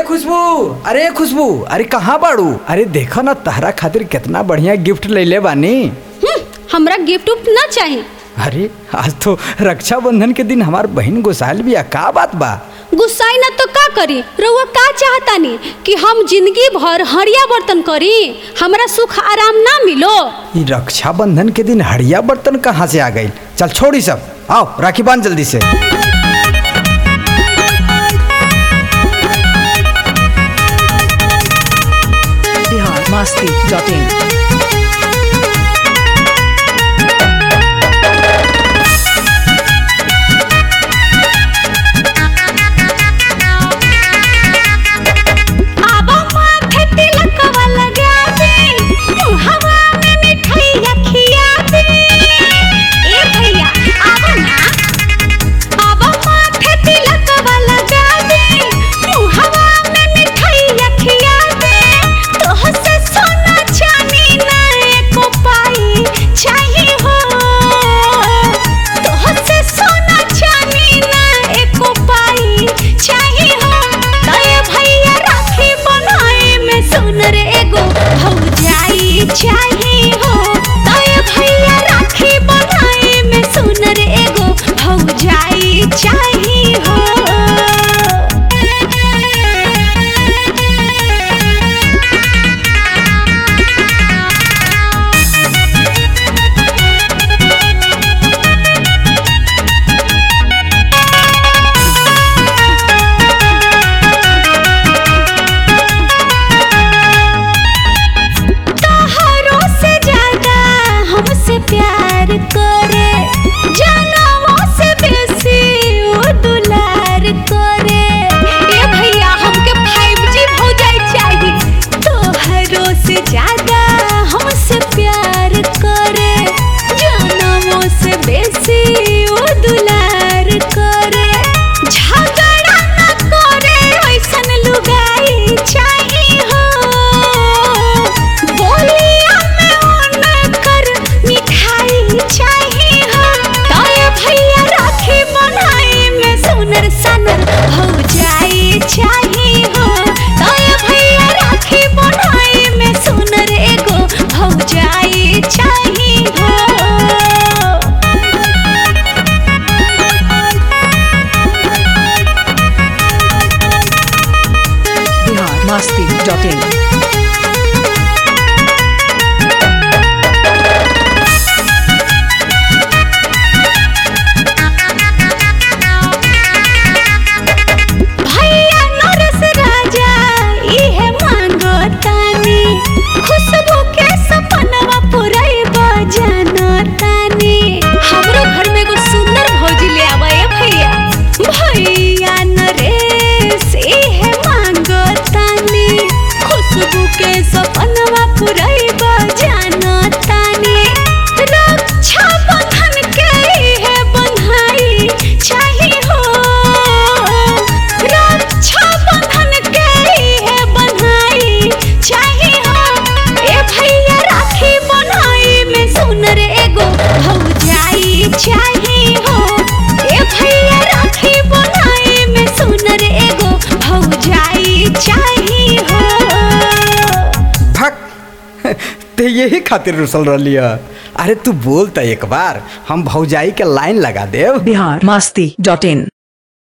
खुशबू अरे खुशबू अरे कहाँ बाड़ू अरे देखो ना तहरा खातिर कितना बढ़िया गिफ्ट ले ले बानी हम्म, हमरा गिफ्ट उफ्ट ना चाही अरे आज तो रक्षाबंधन के दिन हमार बहन गोसाल बिया का बात बा गुस्साई ना तो का करी रउआ का चाहतानी कि हम जिंदगी भर हरिया बर्तन करी हमरा सुख आराम ना मिलो ये रक्षाबंधन के दिन हड़िया बर्तन कहाँ से आ गई चल छोड़ी सब आओ राखी बांध जल्दी से biharmasti.in आबा माथे तिलकवा लगा दे मुहवा में मिठाइया खिया दे ए भैया आबा ना आबा माथे तिलकवा लगा दे मुहवा में मिठाइया खिया दे तोह से सोना चांदी ना एको पाई चाहिए हो तोह से सोना चांदी ना एको पाई चाहिए हो तय भैया राखी बनाए में सुन रे एगो भौजाई चाहिए हो तय भैया राखी बनाए में सुन रे एगो भौजाई चाहिए हो तोहरों से ज्यादा हमसे प्यार करे जनमों से बेसी वो दुलार करे ए भैया हमके 5G भौजाई चाहिए तोहरों से ज्यादा हमसे प्यार करे जनमों से बेसी वो दुलार करे झगड़ा न करे ऐसन लुगाई चाहिए हो बोलिया में उनकर मिठाई चाहिए हो तय भैया राखी बनाए में सुनर सनर भौजाई चाहिए हो तय भैया राखी बनाए में सुनर एगो भौजाई चाहिए हो biharmasti.in भैया नरस राजा इहे मांगो तानी खुशबू के सपनवा पुरैब जानो तानी हमरो घर में एगो सुंदर भौजी ले आवा ए भैया भैया नरेश इहे मांगो तानी खुशबू के सपनवा पुरैब जानो तानी रक्षा बंधन के इहे बन्हाई चाहिए हो रक्षा बंधन के इहे बन्हाई चाहिए हो ए भैया राखी बनाई में सुन रे एगो भौजाई चाहिए हो ए भैया राखी बनाई में सुन रे एगो भौजाई चाहिए हो भक ते यही खातिर रुसल रही अरे तू बोल त एक बार हम भौजाई के लाइन लगा देव biharmasti.in